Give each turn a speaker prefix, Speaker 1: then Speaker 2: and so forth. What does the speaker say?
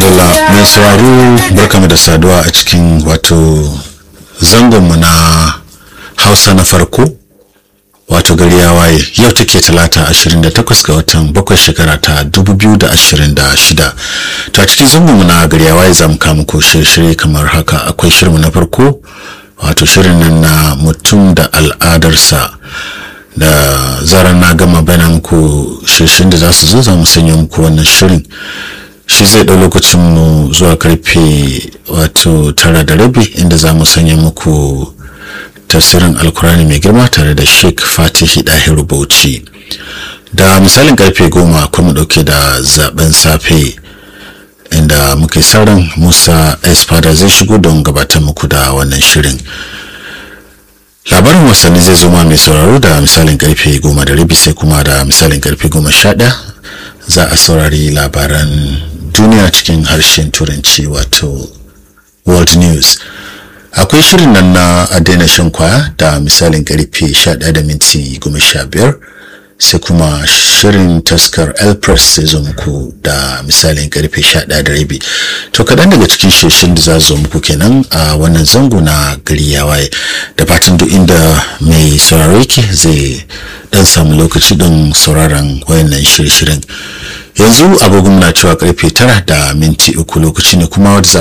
Speaker 1: mai sauraro barkamu da saduwa a cikin wato zangonmu na hausa na farko wato gari ya waye yau take talata 28 ga watan bakwai shekara ta 2026 to a cikin zangonmu na gari ya waye za mu kama ko shirye-shirye kamar haka akwai shirinmu na farko wato shirin nan na mutum da al'adarsa da zarar na gama bayan muku shirshin da za su zo za mu sanya muku wannan shirin shi zai ɗau lokacin mu zuwa karfe wato tara da rabi inda za mu sanya muku tafsirin alkurani mai girma tare da sheikh fatihi dahiru bauchi da misalin karfe goma kuma ɗauke da zaben safe inda muka yi ran musa espada zai shigo don gabatar muku da wannan shirin labarin wasanni zai zo ma mai sauraro da misalin karfe goma da rabi sai kuma da misalin karfe goma sha ɗaya za a saurari labaran duniya cikin harshen turanci wato world news akwai shirin nan na a daina shan kwaya da misalin karfe 11 da minti 15 sai kuma shirin taskar elpress sai zo muku da misalin karfe 11 da rabi to kaɗan daga cikin shirin da za zo muku kenan a wannan zango na gari ya waye da fatan duk inda mai sauraro yake zai dan samu lokaci don sauraron wayannan shirye-shiryen yanzu agogon na cewa karfe tara da minti uku lokaci ne kuma wadda